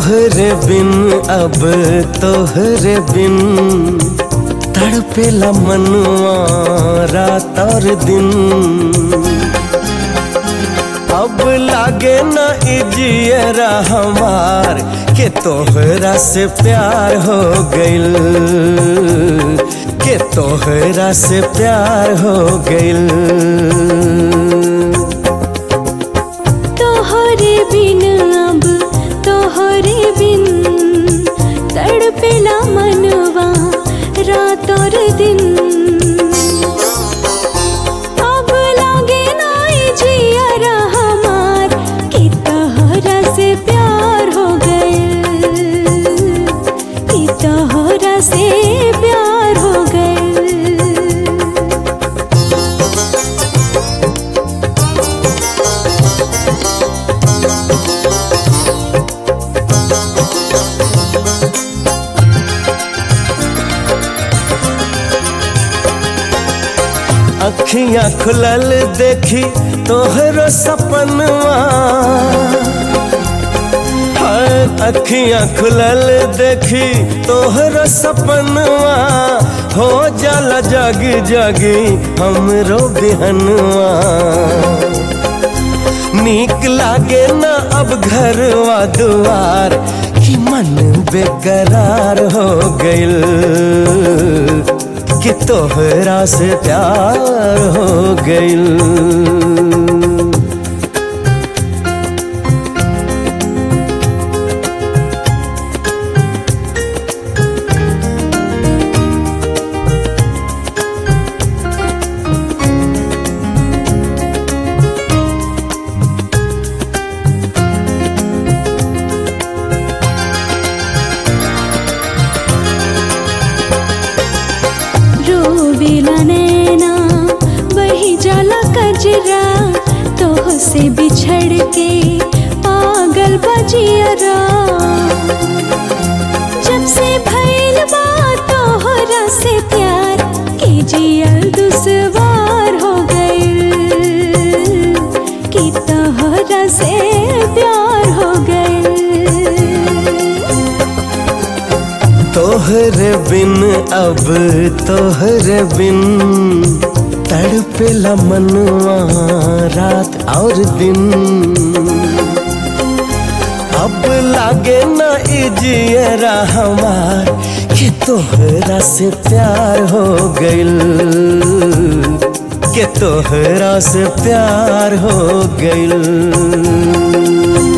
तोहरे बिन अब तोहरे बिन तड़पेला मनुआ रात और दिन अब लागे न इजियरा हमार के तोहरा से प्यार हो गइल के तोहरा से प्यार हो गइल तोहरे बिन अब तोहरे बिन तड़पेला मनवा रात और दिन अब लागे नाई जियरा हमार कि तोहरा से प्यार हो गइल कि तोहरा से प्यार हो गइल अखियां खुलल देखी तोहरो सपनवा हाय अखियां खुलल देखी तोहरो सपनवा हो जाला जग जगी हमरो बिहनवा नीक लागे न अब घरवा दुआर कि मन बेकरार हो गइल कि तोहरा से प्यार हो गइल रोवेला नैना वही जाला कजरा तोह से बिछड़ के पागल बजियरा जब से भइल बा तोहरा से प्यार के जियल दुश्वार हो गइल कि तोहरा से प्यार हो गइल तोहरे बिन अब तोहरे बिन तड़पेला मनुआ रात और दिन अब लागे न इजियरा हमार कि तोहरा से प्यार हो गइल कि तोहरा से प्यार हो गइल